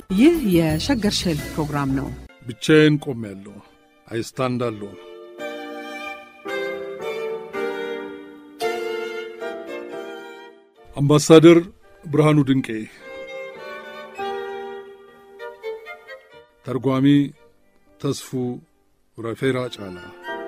ይህ የሸገር ሼልፍ ፕሮግራም ነው። ብቻዬን ቆሜያለሁ፣ አይስታንዳለሁ። አምባሳደር ብርሃኑ ድንቄ፣ ተርጓሚ ተስፉ ረፌራ ጫላ።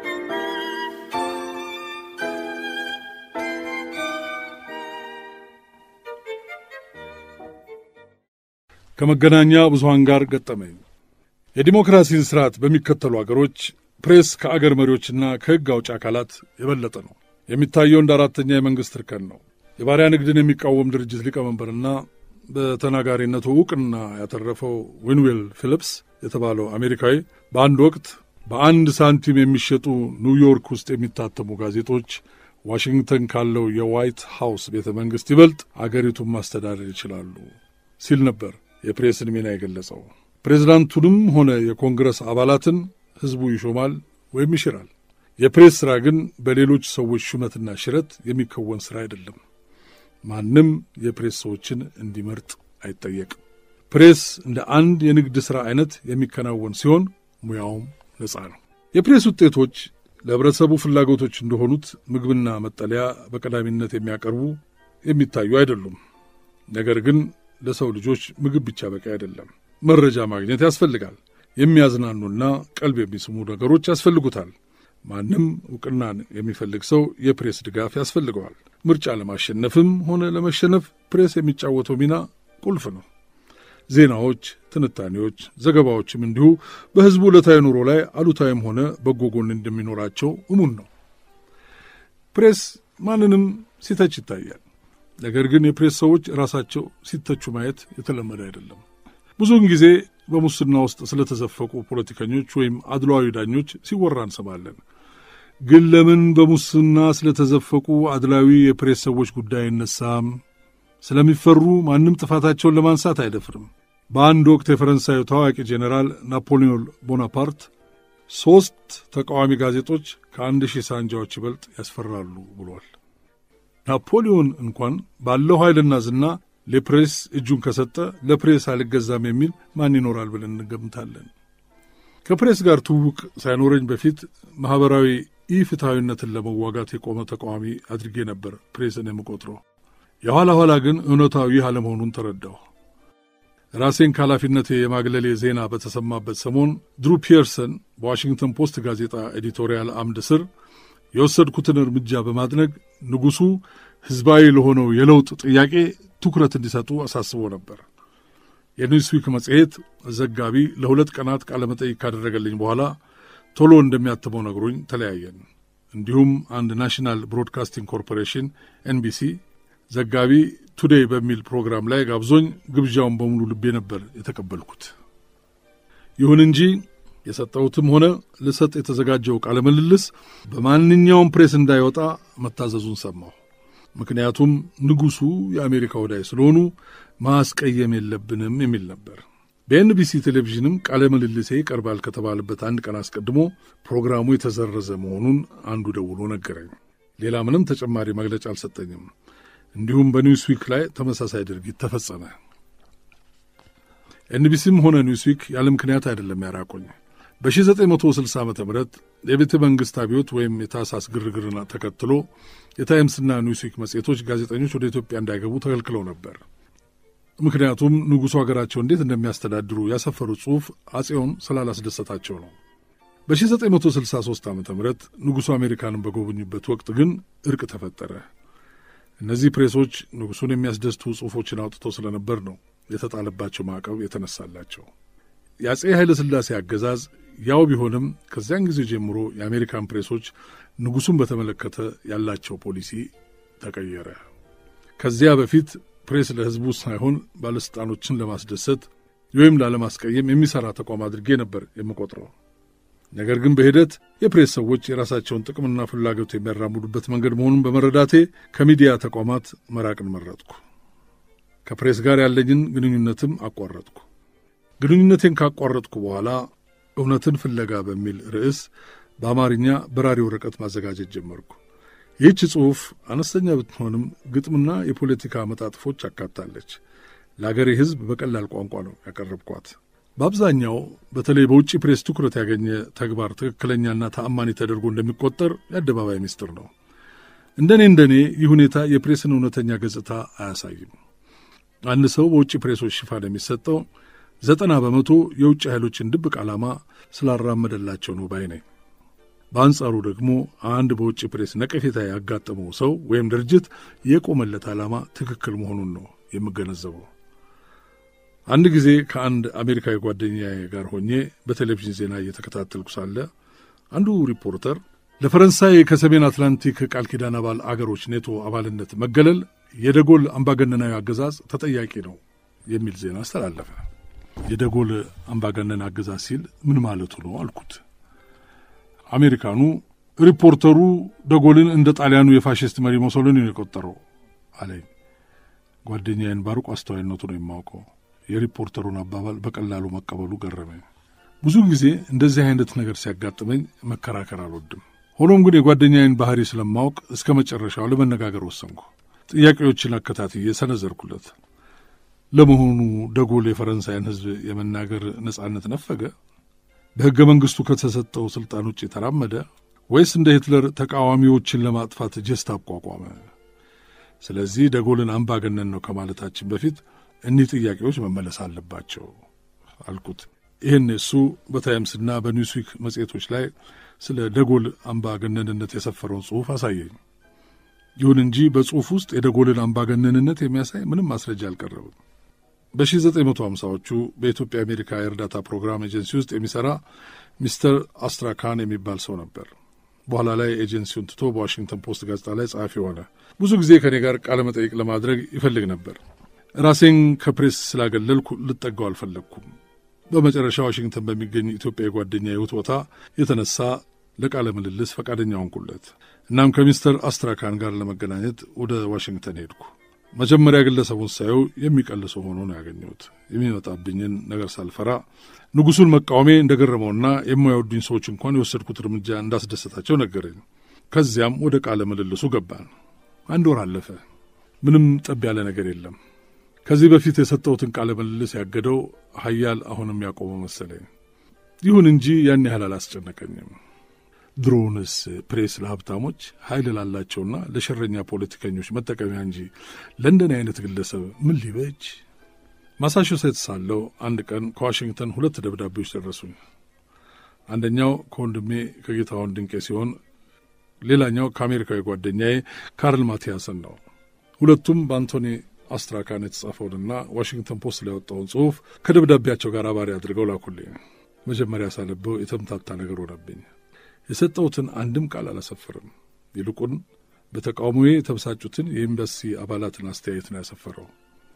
ከመገናኛ ብዙሃን ጋር ገጠመኝ። የዲሞክራሲን ስርዓት በሚከተሉ አገሮች ፕሬስ ከአገር መሪዎችና ከሕግ አውጭ አካላት የበለጠ ነው። የሚታየው እንደ አራተኛ የመንግሥት እርከን ነው። የባሪያ ንግድን የሚቃወም ድርጅት ሊቀመንበርና በተናጋሪነቱ ዕውቅና ያተረፈው ዊንዌል ፊሊፕስ የተባለው አሜሪካዊ በአንድ ወቅት በአንድ ሳንቲም የሚሸጡ ኒውዮርክ ውስጥ የሚታተሙ ጋዜጦች ዋሽንግተን ካለው የዋይት ሃውስ ቤተ መንግሥት ይበልጥ አገሪቱን ማስተዳደር ይችላሉ ሲል ነበር የፕሬስን ሚና የገለጸው። ፕሬዝዳንቱንም ሆነ የኮንግረስ አባላትን ሕዝቡ ይሾማል ወይም ይሽራል። የፕሬስ ሥራ ግን በሌሎች ሰዎች ሹመትና ሽረት የሚከወን ሥራ አይደለም። ማንም የፕሬስ ሰዎችን እንዲመርጥ አይጠየቅም። ፕሬስ እንደ አንድ የንግድ ሥራ አይነት የሚከናወን ሲሆን ሙያውም ነጻ ነው። የፕሬስ ውጤቶች ለኅብረተሰቡ ፍላጎቶች እንደሆኑት ምግብና መጠለያ በቀዳሚነት የሚያቀርቡ የሚታዩ አይደሉም። ነገር ግን ለሰው ልጆች ምግብ ብቻ በቂ አይደለም። መረጃ ማግኘት ያስፈልጋል። የሚያዝናኑና ቀልብ የሚስሙ ነገሮች ያስፈልጉታል። ማንም ዕውቅናን የሚፈልግ ሰው የፕሬስ ድጋፍ ያስፈልገዋል። ምርጫ ለማሸነፍም ሆነ ለመሸነፍ ፕሬስ የሚጫወተው ሚና ቁልፍ ነው። ዜናዎች፣ ትንታኔዎች፣ ዘገባዎችም እንዲሁ በሕዝቡ ዕለታዊ ኑሮ ላይ አሉታዊም ሆነ በጎ ጎን እንደሚኖራቸው እሙን ነው። ፕሬስ ማንንም ሲተች ይታያል። ነገር ግን የፕሬስ ሰዎች ራሳቸው ሲተቹ ማየት የተለመደ አይደለም። ብዙውን ጊዜ በሙስና ውስጥ ስለተዘፈቁ ፖለቲከኞች ወይም አድሏዊ ዳኞች ሲወራ እንሰማለን። ግን ለምን በሙስና ስለተዘፈቁ አድላዊ የፕሬስ ሰዎች ጉዳይ አይነሳም? ስለሚፈሩ ማንም ጥፋታቸውን ለማንሳት አይደፍርም። በአንድ ወቅት የፈረንሳዩ ታዋቂ ጄኔራል ናፖሊዮን ቦናፓርት ሦስት ተቃዋሚ ጋዜጦች ከአንድ ሺህ ሳንጃዎች ይበልጥ ያስፈራሉ ብሏል። ናፖሊዮን እንኳን ባለው ኃይልና ዝና ለፕሬስ እጁን ከሰጠ ለፕሬስ አልገዛም የሚል ማን ይኖራል ብለን እንገምታለን። ከፕሬስ ጋር ትውውቅ ሳይኖረኝ በፊት ማኅበራዊ ኢፍትሐዊነትን ለመዋጋት የቆመ ተቃዋሚ አድርጌ ነበር ፕሬስን የምቆጥረው። የኋላ ኋላ ግን እውነታው ይህ አለመሆኑን ተረዳሁ። ራሴን ከኃላፊነቴ የማግለሌ ዜና በተሰማበት ሰሞን ድሩ ፒየርሰን በዋሽንግተን ፖስት ጋዜጣ ኤዲቶሪያል አምድ ስር የወሰድኩትን እርምጃ በማድነቅ ንጉሡ ሕዝባዊ ለሆነው የለውጥ ጥያቄ ትኩረት እንዲሰጡ አሳስቦ ነበር። የኒውስዊክ መጽሔት ዘጋቢ ለሁለት ቀናት ቃለመጠይቅ ካደረገልኝ በኋላ ቶሎ እንደሚያትመው ነግሮኝ ተለያየን። እንዲሁም አንድ ናሽናል ብሮድካስቲንግ ኮርፖሬሽን ኤንቢሲ ዘጋቢ ቱዴይ በሚል ፕሮግራም ላይ ጋብዞኝ ግብዣውን በሙሉ ልቤ ነበር የተቀበልኩት። ይሁን እንጂ የሰጠሁትም ሆነ ልሰጥ የተዘጋጀው ቃለ ምልልስ በማንኛውም ፕሬስ እንዳይወጣ መታዘዙን ሰማሁ። ምክንያቱም ንጉሡ የአሜሪካ ወዳይ ስለሆኑ ማስቀየም የለብንም የሚል ነበር። በኤንቢሲ ቴሌቪዥንም ቃለ ምልልሴ ይቀርባል ከተባለበት አንድ ቀን አስቀድሞ ፕሮግራሙ የተሰረዘ መሆኑን አንዱ ደውሎ ነገረኝ። ሌላ ምንም ተጨማሪ መግለጫ አልሰጠኝም። እንዲሁም በኒውስዊክ ላይ ተመሳሳይ ድርጊት ተፈጸመ። ኤንቢሲም ሆነ ኒውስዊክ ያለ ምክንያት አይደለም ያራቆኝ። በ1960 ዓ ም የቤተ መንግሥት አብዮት ወይም የታህሳስ ግርግርን ተከትሎ የታይምስና ኒውስዊክ መጽሔቶች ጋዜጠኞች ወደ ኢትዮጵያ እንዳይገቡ ተከልክለው ነበር። ምክንያቱም ንጉሡ አገራቸው እንዴት እንደሚያስተዳድሩ ያሰፈሩት ጽሑፍ አጼውን ስላላስደሰታቸው ነው። በ1963 ዓ ም ንጉሡ አሜሪካንን በጎበኙበት ወቅት ግን እርቅ ተፈጠረ። እነዚህ ፕሬሶች ንጉሡን የሚያስደስቱ ጽሑፎችን አውጥተው ስለነበር ነው የተጣለባቸው ማዕቀብ የተነሳላቸው። የአጼ ኃይለ ሥላሴ አገዛዝ ያው ቢሆንም ከዚያን ጊዜ ጀምሮ የአሜሪካን ፕሬሶች ንጉሡን በተመለከተ ያላቸው ፖሊሲ ተቀየረ። ከዚያ በፊት ፕሬስ ለሕዝቡ ሳይሆን ባለሥልጣኖችን ለማስደሰት ወይም ላለማስቀየም የሚሠራ ተቋም አድርጌ ነበር የምቆጥረው። ነገር ግን በሂደት የፕሬስ ሰዎች የራሳቸውን ጥቅምና ፍላጎት የሚያራምዱበት መንገድ መሆኑን በመረዳቴ ከሚዲያ ተቋማት መራቅን መረጥኩ። ከፕሬስ ጋር ያለኝን ግንኙነትም አቋረጥኩ። ግንኙነቴን ካቋረጥኩ በኋላ እውነትን ፍለጋ በሚል ርዕስ በአማርኛ በራሪ ወረቀት ማዘጋጀት ጀመርኩ። ይህች ጽሑፍ አነስተኛ ብትሆንም ግጥምና የፖለቲካ መጣጥፎች አካታለች። ለአገሬ ሕዝብ በቀላል ቋንቋ ነው ያቀረብኳት። በአብዛኛው በተለይ በውጭ ፕሬስ ትኩረት ያገኘ ተግባር ትክክለኛና ተአማኒ ተደርጎ እንደሚቆጠር የአደባባይ ምስጢር ነው። እንደኔ እንደኔ ይህ ሁኔታ የፕሬስን እውነተኛ ገጽታ አያሳይም። አንድ ሰው በውጭ ፕሬሶች ሽፋን የሚሰጠው ዘጠና በመቶ የውጭ ኃይሎችን ድብቅ ዓላማ ስላራመደላቸው ነው ባይ ነኝ። በአንጻሩ ደግሞ አንድ በውጭ ፕሬስ ነቀፌታ ያጋጠመው ሰው ወይም ድርጅት የቆመለት ዓላማ ትክክል መሆኑን ነው የምገነዘበው። አንድ ጊዜ ከአንድ አሜሪካዊ ጓደኛዬ ጋር ሆኜ በቴሌቪዥን ዜና እየተከታተልኩ ሳለ አንዱ ሪፖርተር ለፈረንሳይ ከሰሜን አትላንቲክ ቃል ኪዳን አባል አገሮች ኔቶ አባልነት መገለል የደጎል አምባገነናዊ አገዛዝ ተጠያቂ ነው የሚል ዜና አስተላለፈ። የደጎል አምባገነን አገዛዝ ሲል ምን ማለቱ ነው አልኩት። አሜሪካኑ ሪፖርተሩ ደጎልን እንደ ጣሊያኑ የፋሽስት መሪ ሞሶሎኒ ነው የቆጠረው አለኝ። ጓደኛዬን ባሩቅ አስተዋይነቱ ነው የማውቀው። የሪፖርተሩን አባባል በቀላሉ መቀበሉ ገረመኝ። ብዙ ጊዜ እንደዚህ አይነት ነገር ሲያጋጥመኝ መከራከር አልወድም። ሆኖም ግን የጓደኛዬን ባህሪ ስለማወቅ እስከ መጨረሻው ለመነጋገር ወሰንኩ። ጥያቄዎችን አከታትዬ ሰነዘርኩለት። ለመሆኑ ደጎል የፈረንሳይን ሕዝብ የመናገር ነጻነት ነፈገ? በሕገ መንግሥቱ ከተሰጠው ሥልጣን ውጭ ተራመደ? ወይስ እንደ ሂትለር ተቃዋሚዎችን ለማጥፋት ጀስት አቋቋመ? ስለዚህ ደጎልን አምባገነን ነው ከማለታችን በፊት እኒህ ጥያቄዎች መመለስ አለባቸው አልኩት። ይህን እሱ በታይምስና በኒውስዊክ መጽሔቶች ላይ ስለ ደጎል አምባገነንነት የሰፈረውን ጽሑፍ አሳየኝ። ይሁን እንጂ በጽሑፍ ውስጥ የደጎልን አምባገነንነት የሚያሳይ ምንም ማስረጃ አልቀረብም። በ1950ዎቹ በኢትዮጵያ አሜሪካ የእርዳታ ፕሮግራም ኤጀንሲ ውስጥ የሚሠራ ሚስተር አስትራካን የሚባል ሰው ነበር። በኋላ ላይ ኤጀንሲውን ትቶ በዋሽንግተን ፖስት ጋዜጣ ላይ ጸሐፊ ሆነ። ብዙ ጊዜ ከእኔ ጋር ቃለ መጠይቅ ለማድረግ ይፈልግ ነበር። ራሴን ከፕሬስ ስላገለልኩ ልጠጋው አልፈለግኩም። በመጨረሻ ዋሽንግተን በሚገኝ ኢትዮጵያዊ ጓደኛ የውትወታ የተነሳ ለቃለ ምልልስ ፈቃደኛ ሆንኩለት። እናም ከሚስተር አስትራካን ጋር ለመገናኘት ወደ ዋሽንግተን ሄድኩ። መጀመሪያ ግለሰቡን ሳየው የሚቀልሰው ሆኖ ነው ያገኘሁት። የሚመጣብኝን ነገር ሳልፈራ ንጉሡን መቃወሜ እንደገረመውና የማይወዱኝ ሰዎች እንኳን የወሰድኩት እርምጃ እንዳስደሰታቸው ነገረኝ። ከዚያም ወደ ቃለ ምልልሱ ገባን። አንድ ወር አለፈ። ምንም ጠብ ያለ ነገር የለም። ከዚህ በፊት የሰጠሁትን ቃለ ምልልስ ያገደው ሀያል አሁንም ያቆመው መሰለኝ። ይሁን እንጂ ያን ያህል አላስጨነቀኝም። ድሮውንስ ፕሬስ ለሀብታሞች ኃይል ላላቸውና ለሸረኛ ፖለቲከኞች መጠቀሚያ እንጂ ለእንደን አይነት ግለሰብ ምን ሊበጅ? ማሳቹሴትስ ሳለሁ አንድ ቀን ከዋሽንግተን ሁለት ደብዳቤዎች ደረሱኝ። አንደኛው ከወንድሜ ከጌታሁን ድንቄ ሲሆን ሌላኛው ከአሜሪካዊ ጓደኛዬ ካርል ማቲያስን ነው። ሁለቱም በአንቶኒ አስትራካን የተጻፈውንና ዋሽንግተን ፖስት ላይ ያወጣውን ጽሑፍ ከደብዳቤያቸው ጋር አባሪ አድርገው ላኩልኝ። መጀመሪያ ሳነበው የተምታታ ነገር ሆነብኝ። የሰጠሁትን አንድም ቃል አላሰፈርም። ይልቁን በተቃውሞዬ የተበሳጩትን የኤምባሲ አባላትን አስተያየት ነው ያሰፈረው።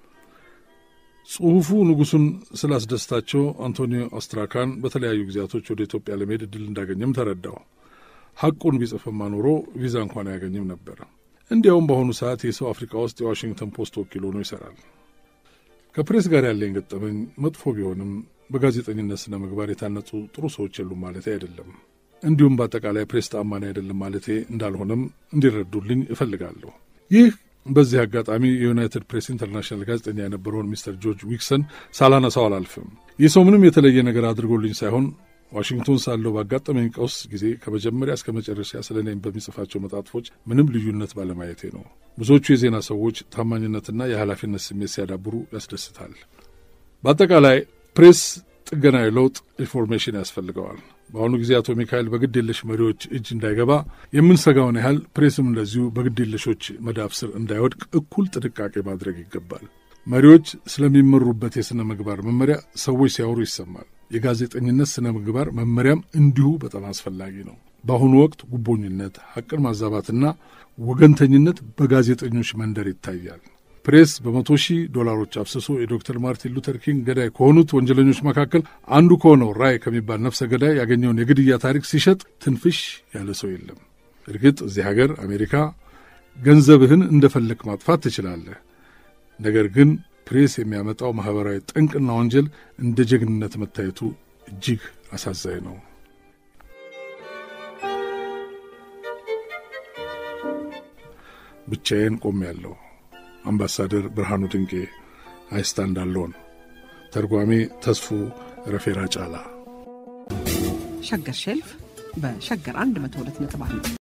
ጽሑፉ ንጉሡን ስላስደስታቸው አንቶኒዮ አስትራካን በተለያዩ ጊዜያቶች ወደ ኢትዮጵያ ለመሄድ እድል እንዳገኘም ተረዳው። ሐቁን ቢጽፍማ ኖሮ ቪዛ እንኳን አያገኝም ነበር። እንዲያውም በአሁኑ ሰዓት የሰው አፍሪካ ውስጥ የዋሽንግተን ፖስት ወኪል ሆኖ ይሠራል። ከፕሬስ ጋር ያለኝ ገጠመኝ መጥፎ ቢሆንም በጋዜጠኝነት ስነ ምግባር የታነጹ ጥሩ ሰዎች የሉም ማለቴ አይደለም። እንዲሁም በአጠቃላይ ፕሬስ ተአማኒ አይደለም ማለቴ እንዳልሆነም እንዲረዱልኝ እፈልጋለሁ። ይህ በዚህ አጋጣሚ የዩናይትድ ፕሬስ ኢንተርናሽናል ጋዜጠኛ የነበረውን ሚስተር ጆርጅ ዊክሰን ሳላነሳው አላልፍም። ይህ ሰው ምንም የተለየ ነገር አድርጎልኝ ሳይሆን ዋሽንግቶን ሳለው ባጋጠመኝ ቀውስ ጊዜ ከመጀመሪያ እስከ መጨረሻ ስለ እኔም በሚጽፋቸው መጣጥፎች ምንም ልዩነት ባለማየቴ ነው። ብዙዎቹ የዜና ሰዎች ታማኝነትና የኃላፊነት ስሜት ሲያዳብሩ ያስደስታል። በአጠቃላይ ፕሬስ ጥገናዊ ለውጥ ኢንፎርሜሽን ያስፈልገዋል። በአሁኑ ጊዜ አቶ ሚካኤል በግድ የለሽ መሪዎች እጅ እንዳይገባ የምንሰጋውን ያህል ፕሬስም እንደዚሁ በግድ የለሾች መዳፍ ስር እንዳይወድቅ እኩል ጥንቃቄ ማድረግ ይገባል። መሪዎች ስለሚመሩበት የሥነ ምግባር መመሪያ ሰዎች ሲያወሩ ይሰማል። የጋዜጠኝነት ሥነ ምግባር መመሪያም እንዲሁ በጣም አስፈላጊ ነው። በአሁኑ ወቅት ጉቦኝነት፣ ሐቅን ማዛባትና ወገንተኝነት በጋዜጠኞች መንደር ይታያል። ፕሬስ በመቶ ሺህ ዶላሮች አፍስሶ የዶክተር ማርቲን ሉተር ኪንግ ገዳይ ከሆኑት ወንጀለኞች መካከል አንዱ ከሆነው ራይ ከሚባል ነፍሰ ገዳይ ያገኘውን የግድያ ታሪክ ሲሸጥ ትንፍሽ ያለ ሰው የለም። እርግጥ እዚህ ሀገር አሜሪካ ገንዘብህን እንደፈለግ ማጥፋት ትችላለህ። ነገር ግን ፕሬስ የሚያመጣው ማኅበራዊ ጠንቅና ወንጀል እንደ ጀግንነት መታየቱ እጅግ አሳዛኝ ነው። ብቻዬን ቆሜያለሁ። አምባሳደር ብርሃኑ ድንቄ አይስታ እንዳለውን። ተርጓሚ ተስፉ ረፌራ ጫላ። ሸገር ሼልፍ በሸገር 102.1